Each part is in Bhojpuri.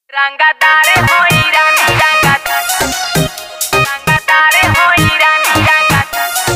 Rangatare hoy rani rangat Rangatare hoy rani rangat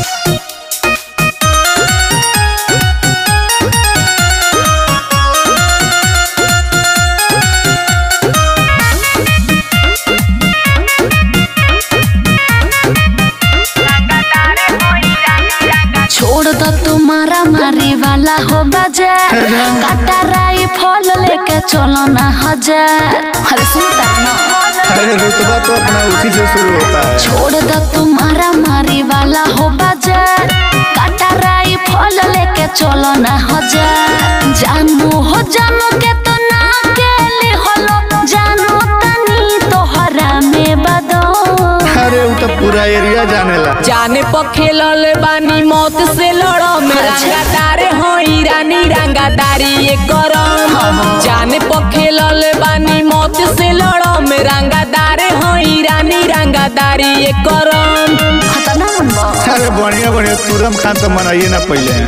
Rangatare hoy rani rangat छोड़ दो तुम्हारा मारी वाला हो बाजार काटा राई फल लेके चलो ना हजार अरे सुनता ना अरे रुतबा तो अपना उसी से शुरू होता है छोड़ दो तुम्हारा मारी वाला हो बाजार काटा राई फल लेके चलो ना हजार जानू हो जानू के तो ना केली होलो जानू तनी तोहरा में बदो अरे वो तो पूरा एरिया जानेला जाने पर खेलल बानी मौत से लड़ो में रंगादार होई रानी रंगादारी ये करम जाने पर खेलल बानी मौत से लड़ो में रंगादार होई रानी रंगादारी ये करम खतरनाक मन बा अरे बढ़िया बढ़िया तुरम खान तो मनाइए ना पहले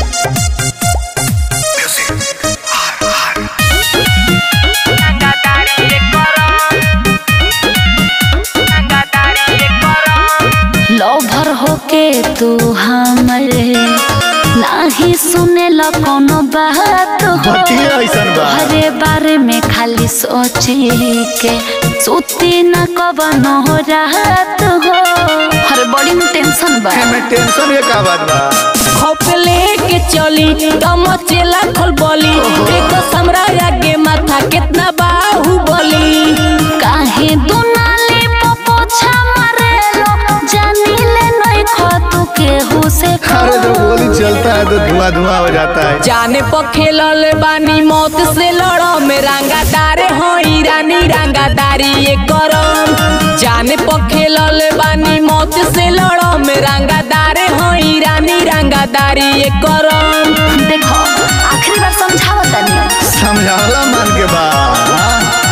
रंगादारी ये करम रंगादारी ये करम लवर होके तू हमरे नाही सुने ला कोनो बात हो बतिया ऐसन बा हरे बारे में खाली सोचे के सुती न कबनो रात हो हर बड़ी में टेंशन बा में टेंशन ये का बात बा खप लेके चली दम चेला खोल बोली देखो समरा आगे माथा कितना बाहुबली काहे दुनाली पोछा मारेलो जानी ले नहीं खो तू केहू से अरे जब गोली चलता है तो धुआं धुआं हो जाता है जाने पर खेलल बानी मौत से लड़ो में रंगादार होई रानी रंगादारी ये करम जाने पर खेलल बानी मौत से लड़ो में रंगादार होई रानी रंगादारी ये करम देखो आखिरी बार समझावत तनी समझावला मान के बा हाँ?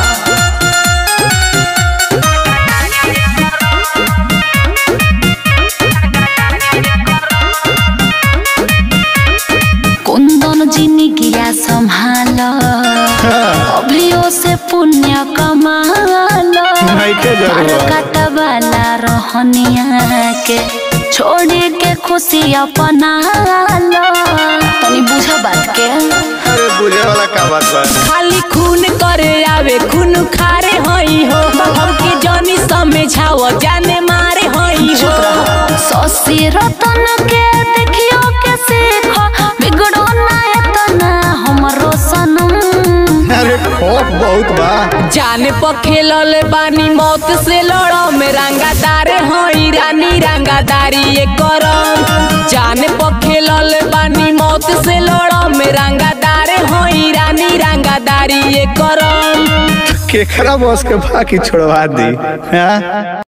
कुंदन जिंदगिया संभाल हाँ, अभियो से पुण्य कमाल नहीं के जरूरत। कटवाला रहनिया के छोड़ी के खुशी अपना लो तनी बुझ बात के अरे बुझे वाला का बात बा खाली खून करे आवे खून खारे होई हो हमके जनी समझाओ जाने मारे होई हो ससी रतन के देखियो के सीखो बिगड़ो ना एतना हमरो सनम अरे खौफ बहुत बा जाने पर खेलल बानी मौत से लड़ो में रंगादार होई रानी रंगादारी ये करम जाने पर खेलल बानी मौत से लड़ो में रंगादार होई रानी रंगादारी ये करम केकरा बस के बाकी छोड़वा दी हाँ?